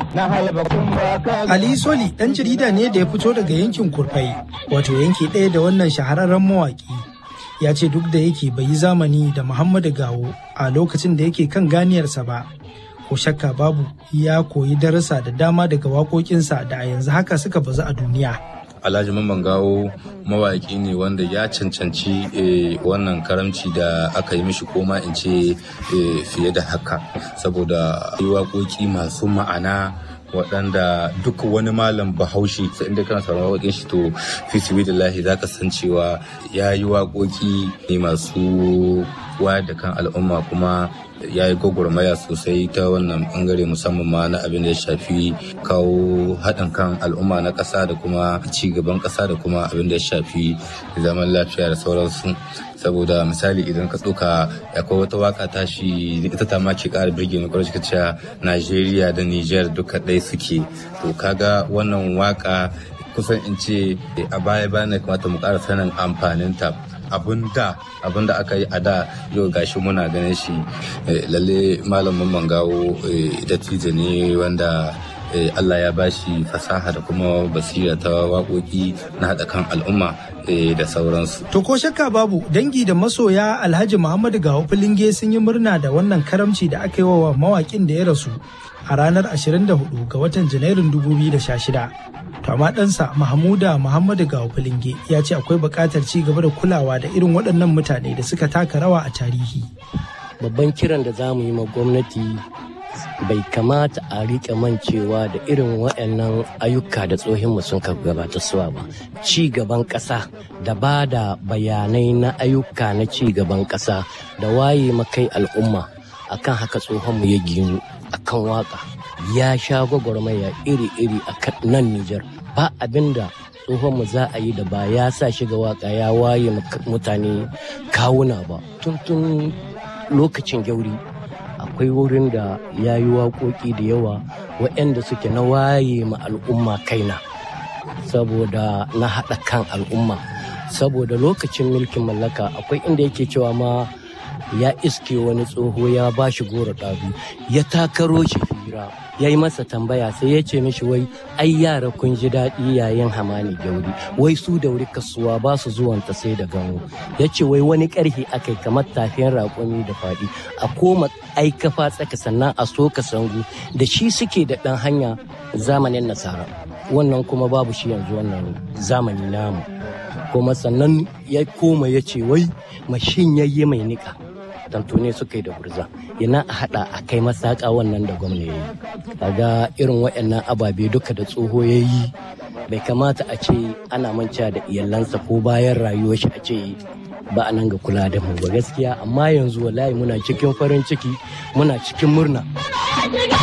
Ali Soli ɗan jarida ne da ya fito daga yankin Kurfai, wato yanki ɗaya da wannan shahararren mawaƙi. Ya ce duk da yake bai yi zamani da Muhammadu Gawo a lokacin da yake kan ganiyarsa ba. Ko shakka babu ya koyi darasa da dama daga waƙoƙinsa da a yanzu haka suka bazu a duniya. Alhaji Mamman Gawo mawaƙi ne wanda ya cancanci wannan karamci da aka yi mishi koma in ce fiye da haka saboda yi waƙoƙi masu ma'ana waɗanda duk wani malam bahaushe sai inda kana sauran waƙoƙin shi to fi lahi za ka san cewa ya yi waƙoƙi ne masu wayar da kan al'umma kuma ya yi gwagwarmaya sosai ta wannan bangare musamman ma na abin da ya shafi kawo haɗin kan al'umma na ƙasa da kuma ci gaban ƙasa da kuma abin da ya shafi zaman lafiya da sauransu saboda misali idan ka tsoka akwai wata waka tashi ita ta ma ke ƙara birge ni kwarai ka cewa Najeriya da Niger duka ɗaya suke to kaga wannan waka kusan in ce a baya bayan kamata mu ƙara sanin amfaninta abun da abun da aka yi a da yau gashi muna ganin shi lalle malamin mangawo dattijo ne wanda Allah ya bashi fasaha da kuma basira ta waƙoƙi na haɗa kan al'umma da sauransu. To ko shakka babu dangi da masoya Alhaji Muhammadu Gawo Filinge sun yi murna da wannan karamci da aka yi wa mawaƙin da ya rasu a ranar 24 ga watan Janairun 2016. To amma ɗansa Mahmuda Muhammadu Gawo Filinge ya ce akwai buƙatar ci gaba da kulawa da irin waɗannan mutane da suka taka rawa a tarihi. Babban kiran da za mu yi ma gwamnati bai kamata a riƙe mancewa da irin waɗannan ayyuka da tsohinmu sun ka gabata suwa ba. Ci gaban ƙasa da ba da bayanai na ayyuka na ci gaban ƙasa da waye makai al'umma akan haka tsohonmu ya ginu akan waka ya sha gwagwarmaya iri-iri a nan Nijar ba abin da tsohonmu za a yi da ba ya sa shiga waka ya waye mutane kawuna ba tun tun lokacin gyauri akwai wurin da ya yi waƙoƙi da yawa waɗanda suke na waye ma al'umma kaina saboda na haɗa kan al'umma saboda lokacin mulkin mallaka akwai inda yake cewa ma ya iske wani tsoho ya ba shi goro ɗabi ya takaro shi fira ya yi masa tambaya sai ya ce mishi wai ai yara kun ji daɗi yayin hamani gauri wai su da wuri kasuwa ba su zuwanta sai da gano ya ce wai wani ƙarfi akai kamar tafiyan raƙumi da faɗi a koma ai kafa tsaka sannan a soka sangu da shi suke da ɗan hanya zamanin nasara wannan kuma babu shi yanzu wannan zamani namu kuma sannan ya koma ya ce wai mashin yayye mai niƙa tantune suka yi da gurza yana a hada a kai masaka wannan da gwamna ya yi kaga irin waɗannan ababe duka da tsoho ya yi bai kamata a ce ana manca da iyalansa ko bayan rayuwar shi a ce ba a nan ga kula da mu ba gaskiya amma yanzu wallahi muna cikin farin ciki muna cikin murna